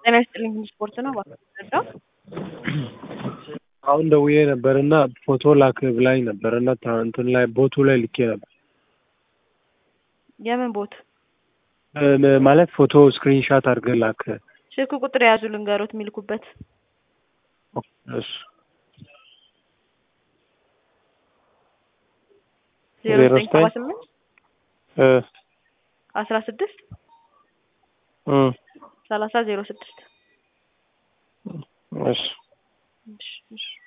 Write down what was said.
ጤና ይስጥልኝ ስፖርት ነው እባክህ አሁን ደውዬ ነበር እና ፎቶ ላክ ብላኝ ነበር እና ታ- እንትን ላይ ቦቱ ላይ ልኬ ነበር የምን ቦት እ- ማለት ፎቶ ስክሪንሻት አድርገህ ላክ። ስልክ ቁጥር የያዙ ልንገሮት የሚልኩበት እሱ ዜሮ ዜሮ ዘጠኝ ሰባ ዘጠኝ ስምንት እ አስራ ስድስት እ ሰላሳ ዜሮ ስድስት እሺ እሺ እሺ